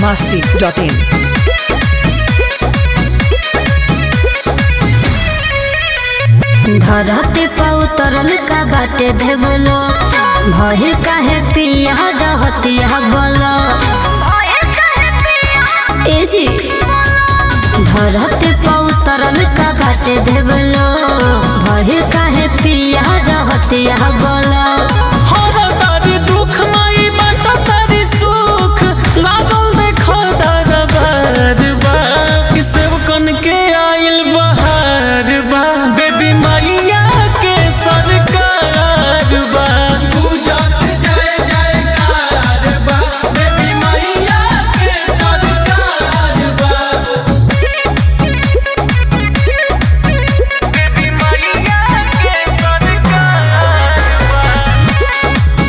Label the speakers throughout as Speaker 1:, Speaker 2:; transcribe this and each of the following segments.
Speaker 1: masti.in.
Speaker 2: धरती पर उतरल का बाटे देवलो भइल काहे पिया रहतिया बोलो ए जी धरती पर उतरल का बाटे देवलो भइल काहे पिया रहतिया बोलो
Speaker 3: हर तारी दुख माई बात तारी सुख लागल देखो दरबार बा कि सेवकन के आइल बहार बा बेबी मैया के सरकार बा पूजत जय जयकार बा बेबी मैया के सरकार बा बेबी मैया के सरकार बा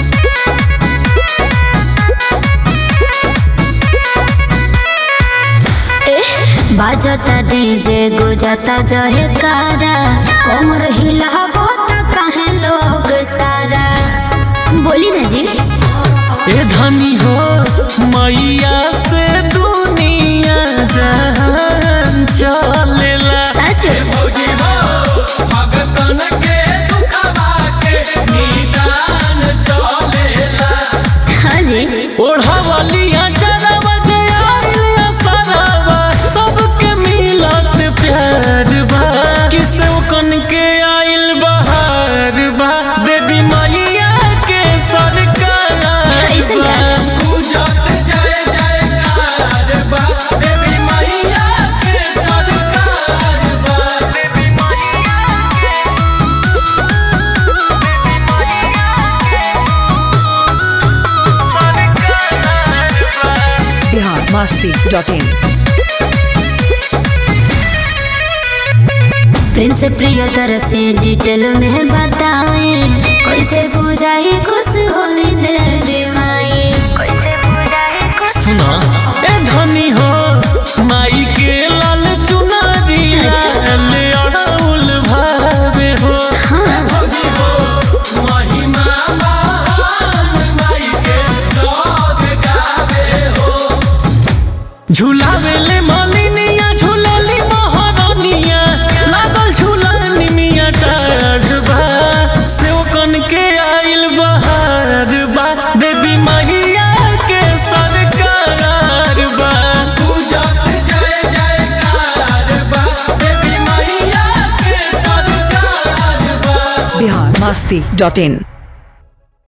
Speaker 2: बाजता डीजे गुजता जहे कारा कमर हिलाबो त काहे लोग सारा बोली ना जी
Speaker 3: ए धनी हो मैया से दुनिया जहान चलेला
Speaker 2: सच
Speaker 3: भौजी हो भगतन के दुखवा के निदान चलेला
Speaker 2: हाँ जी
Speaker 3: ओढ़वलिया जरवा जे आइलिया सरावा सबके मिलत प्यार बा किसे कन के आइल बहार बा देवी मैया के सरकार
Speaker 2: ऐसे
Speaker 3: बा।
Speaker 2: क्या?
Speaker 3: पूजत जय जयकार बा देवी मैया के सरकार बा देवी मैया के देवी मैया के सरकार बा
Speaker 1: Bihar masti.in.
Speaker 2: प्रिंस प्रियतर से डिटेल में बताए कैसे पूजाई खुश होली देवी माई कैसे पूजाई खुश
Speaker 3: सुना ए धनी हो माई के लाल चुनरिया
Speaker 2: अच्छा।
Speaker 3: ले अड़ौल भावे हो
Speaker 2: हाँ
Speaker 3: भगी हो महिमा महान माई के लोग गावे हो झुलावे ले मालिनिया झुलली महारानिया लागल झुलानी मिया टाढ़बा सेवकन के आइल बहार बा देवी मैया के सरकार बा पूजत जय जयकार बा देवी मैया के सरकार बा
Speaker 1: Bihar masti.in.